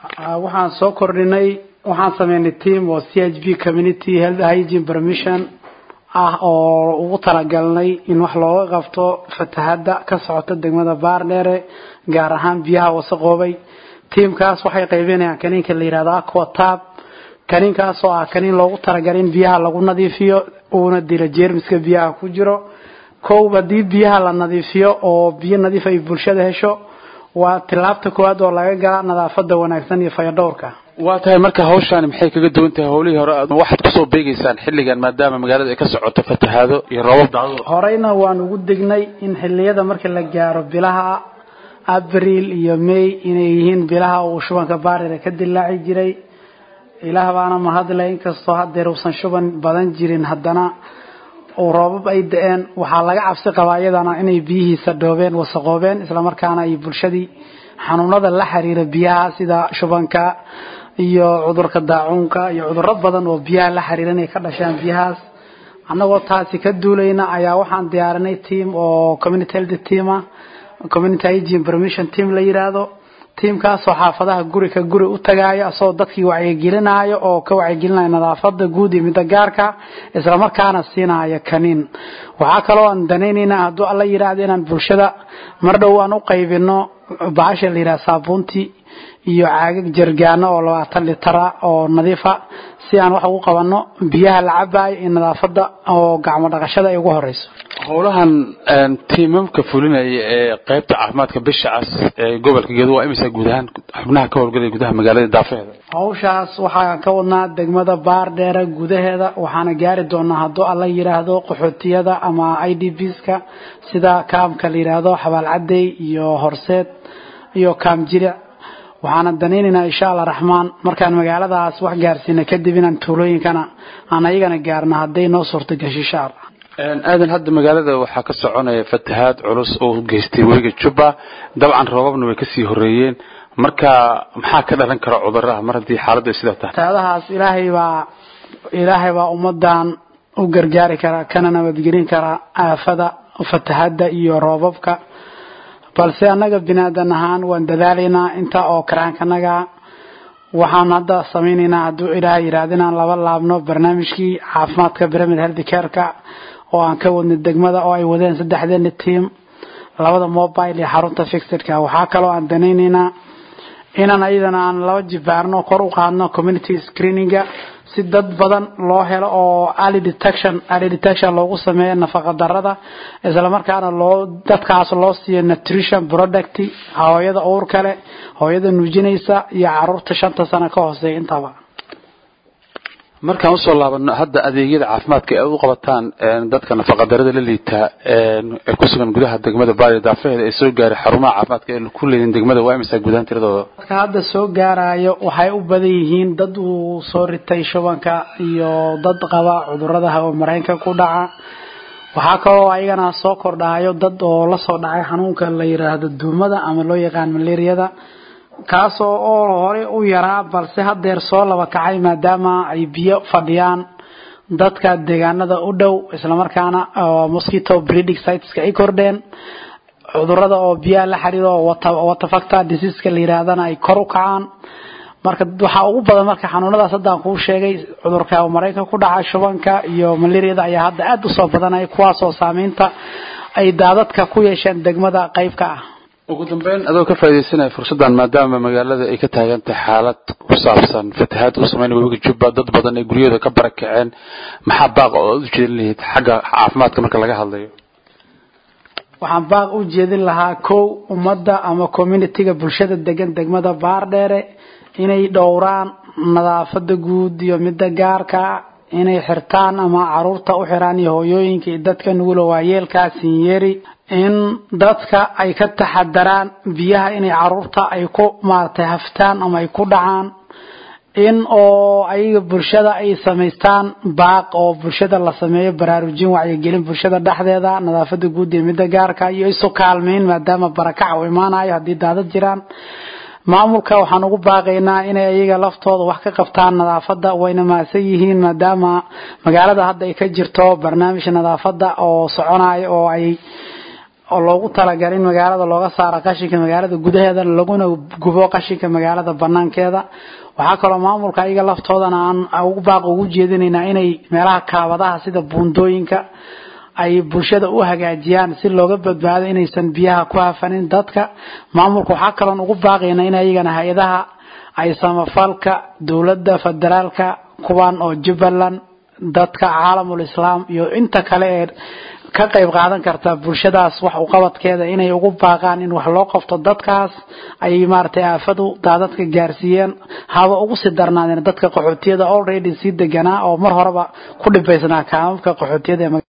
waxaan soo kordhinay waxaan sameynay team oo c h b community health hygiene permission ah oo ugu talagalnay in wax looga qabto fatahada ka socota degmada baardheere gaar ahaan biyaha wasaqoobay tiamkaas waxay qaybinayaan kaniinka la yihahdo aquatab kaniinkaas oo ah kaniin loogu talagalay in biyaha lagu nadiifiyo uuna dilo jeermiska biyaha ku jiro kow haddii biyaha la nadiifiyo oo biyo nadiif ay bulshada hesho waa tilaabta koowaad oo laga galaa nadaafada wanaagsan iyo fayadhowrka waa tahay marka hawshaani maxay kaga duwan tahay howlihii hore waxaad kusoo beegeysaan xilligan maadaama magaalada ay ka socoto fatahaado iyo roobab dacdo horeyna waan ugu degnay in xiliyada marka la gaaro bilaha abril iyo may inay yihiin bilaha uu shubanka baarire ka dilaaci jiray ilaah baana mahadle inkastoo hadeer uusan shuban badan jirin haddana uu roobab ay da-een waxaa laga cabsi qabaa iyadana inay biyihiisa dhoobeen wasaqoobeen islamarkaana ay bulshadii xanuunada la xiriira biyaha sida shubanka iyo cudurka daacuunka iyo cuduro badan oo biyaha la xiriira inay ka dhashaan biyahaas annagoo taasi ka duulayna ayaa waxaan diyaarinay team oo community health teama community hygiene permission team la yiraahdo tiimkaasoo xaafadaha guri ka guri u tagaayo asagoo dadkii wacyigelinayo oo ka wacyigelinayo nadaafada guud iyo midda gaarka islamarkaana siinaayo kaniin waxaa kaloo aan danaynayna hadduu alla yidhaahdo inaan bulshada mar dhow aan u qaybino bahasha la yidhaha saabuuntii iyo caagag jargaano oo labaatan litara oo nadiifa si aan wax ugu qabano biyaha la cabaayo iyo nadaafada oo gacmo dhaqashada ay ugu horeyso howlahan tiimamka fulinaya ee qaybta caafimaadka bisha cas ee gobolka gedo waa imisa guud ahaan xubnaha ka howlgalaya gudaha magaalada daafeheeda hawshaas waxaan ka wadnaa degmada baardheere gudaheeda waxaana gaari doonaa hadduu alla yidhaahdo qaxootiyada ama i d bska sida kaamka la yidhaahdo xabaalcadey iyo horseed iyo kaam jiric waxaana danaynaynaa insha allah raxmaan markaan magaaladaas wax gaarsiina kadib inaan tuulooyinkana aan ayagana gaarno hadday noo suurta gasho insha allah aadan hadda magaalada waxaa ka soconaya fatahaad culus oo geystay webiga jubba dabcan roobabna way kasii horeeyeen marka maxaa ka dhalan kara cuduraha mar haddii xaaladdu ay sidaa tahay fatahaadahaas ilaahay baa ilaahay baa ummadan u gargaari kara kana nabadgelin kara aafada fatahada iyo roobabka balse annaga binaadan ahaan waan dadaalaynaa inta oo karaankanaga waxaan hadda samaynaynaa hadduu ilaahay yidhaahdo inaan laba laabno barnaamijkii caafimaadka pyramid health careka oo aan ka wadnay degmada oo ay wadeen saddexdeena team labada mobile iyo xarunta fixedka waxaa kaloo aan danaynaynaa inaan ayadana aan laba jibaarno kor u qaadno community screeninga si dad badan loo helo oo early detection early detection loogu sameeyo nafaqa darada isla markaana loo dadkaas loo siiyo nutrition product hooyada uur kale hooyada nuujinaysa iyo caruurta shanta sano ka hooseeya intaba markaan usoo laabano hadda adeegyada caafimaadka ee u qabataan dadka nafaqadarada la liitaa ee ku sugan gudaha degmada baari daafeheeda ee soo gaaray xarumaha caafimaadka ee ku leeyihin degmada waa imisa gudahaan tiradooda dadka hadda soo gaarayo waxay u badan yihiin dad uu soo ritay shubanka iyo dad qaba cudurada hawo mareenka ku dhaca waxaa kaloo ayagana soo kordhayo dad oo lasoo dhacay xanuunka la yiraahdo duumada ama loo yaqaan malaariyada kaasoo oo hore u yaraa balse hadeer soo laba kacay maadaama ay biyo fadhiyaan dadka deegaanada u dhow islamarkaana mosquito breeding siteska ay kordheen cudurada oo biyaha la xiriiro watafactor diseaska la yiraahdana ay kor u kacaan marka waxaa ugu badan marka xanuunadaas haddaan kuu sheegay cudurka mareykanka ku dhaca shubanka iyo malaariyada ayaa hadda aada usoo badanaya kuwaasoo saameynta ay daadadka ku yeesheen degmada qeyb ka ah ugu dambeyn adoo ka faaidaysanaya fursaddan maadaama magaalada ay ka taagan tahay xaalad ku saabsan fatahaad uu sameynaya webiga jubba dad badan ay guryahooda ka barakaceen maxaa baaq oo aad u jeedin lahayd xagga caafimaadka marka laga hadlayo waxaan baaq u jeedin lahaa kow ummadda ama communitiga bulshada degan degmada baardheere inay dhowraan nadaafada guud iyo midda gaarka inay xirtaan ama caruurta u xiraan iyo hooyooyinka iyo dadka nugula waayeelkaa sinyeeri in dadka ay ka taxadaraan biyaha inay caruurta ay ku maaragtay haftaan ama ay ku dhacaan in oo ayaga bulshada ay samaystaan baaq oo bulshada la sameeyo baraarujin wacyigelin bulshada dhexdeeda nadaafada guud iyo midda gaarka iyo isu kaalmeyn maadaama barakac uu imaanayo haddii daadad jiraan maamulka waxaan ugu baaqaynaa inay ayaga laftooda wax ka qabtaan nadaafada wayna maasan yihiin maadaama magaalada hadda ay ka jirto barnaamij nadaafada oo soconayo oo ay oo loogu talagalay in magaalada looga saaro qashinka magaalada gudaheeda laguna gubo qashinka magaalada banaankeeda waxaa kaloo maamulka ayaga laftoodana aan ugu baaq ugu jeedinaynaa inay meelaha kaabadaha sida buundooyinka ay bulshada u hagaajiyaan si looga badbaado inaysan biyaha ku hafanin dadka maamulka waxaa kaloon ugu baaqaynaa in ayagana hay-adaha ay samafalka dowladda federaalka kuwan oo jubbaland dadka caalamul islaam iyo inta kale ee ka qayb qaadan karta bulshadaas wax uqabadkeeda inay ugu baaqaan in wax loo qabto dadkaas ay maaragtay aafadu daadadka gaarsiiyeen haba ugu sii darnaadeen dadka qaxootiyada already sii deganaa oo mar horeba ku dhibaysnaa kaamamka qaxootiyada